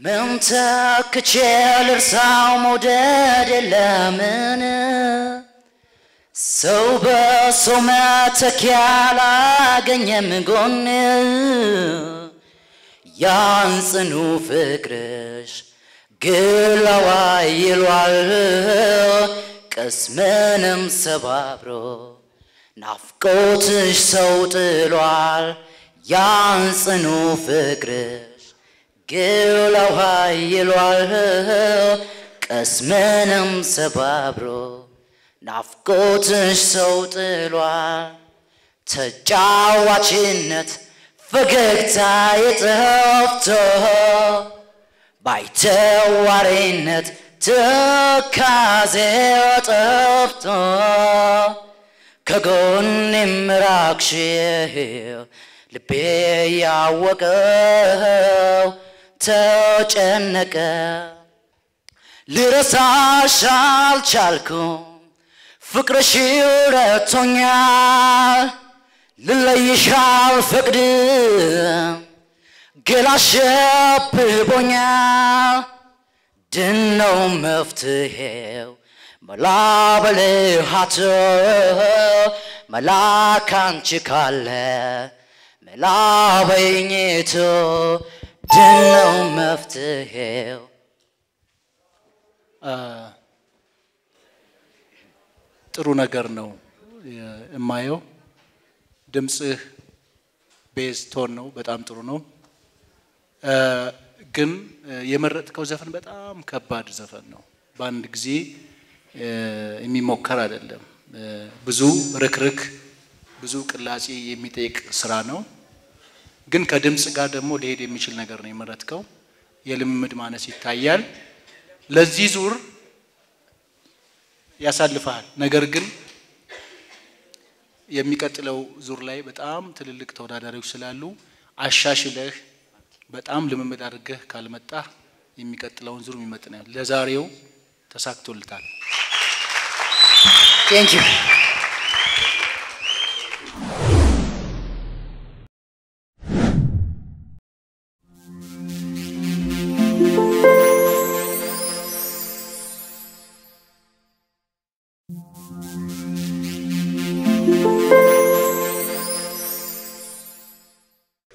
ምን ተክቼ ልርሳው መውደድ የለምን ሰው በሰው መተኪያ አላገኘም ጎን ያን ጽኑ ፍቅርሽ ግላዋ ይሏል ቅስምንም ሰባብሮ ናፍቆትሽ ሰው ጥሏል ያን ጽኑ ፍቅርሽ ግላዋ ይሏል ቅስምንም ሰባብሮ ናፍቆትሽ ሰው ጥሏል ተጫዋችነት ፈገግታ የጠፍቶ ባይተዋሪነት ትካዜ ጠፍቶ ከጎኔም ራቅሽ ልቤ ያወቀው ተጨነቀ ልረሳሽ አልቻልኩም ፍቅርሽ ረቶኛል ልለይሽ አልፈቅድም ገላሽ አብቦኛል ድነው መፍትሄው መላ በልሃት መላ ካንቺ ካለ መላ በይኝቱ ድነው መፍትሄው ጥሩ ነገር ነው የማየው። ድምፅህ ቤዝ ቶን ነው፣ በጣም ጥሩ ነው። ግን የመረጥከው ዘፈን በጣም ከባድ ዘፈን ነው። በአንድ ጊዜ የሚሞከር አይደለም። ብዙ ርክርክ፣ ብዙ ቅላጼ የሚጠይቅ ስራ ነው። ግን ከድምፅ ጋር ደግሞ ሊሄድ የሚችል ነገር ነው የመረጥከው። የልምምድ ማነስ ይታያል። ለዚህ ዙር ያሳልፈሃል። ነገር ግን የሚቀጥለው ዙር ላይ በጣም ትልልቅ ተወዳዳሪዎች ስላሉ አሻሽለህ በጣም ልምምድ አድርገህ ካልመጣህ የሚቀጥለውን ዙር ይመጥናል። ለዛሬው ተሳክቶልታል። ቴንኪዩ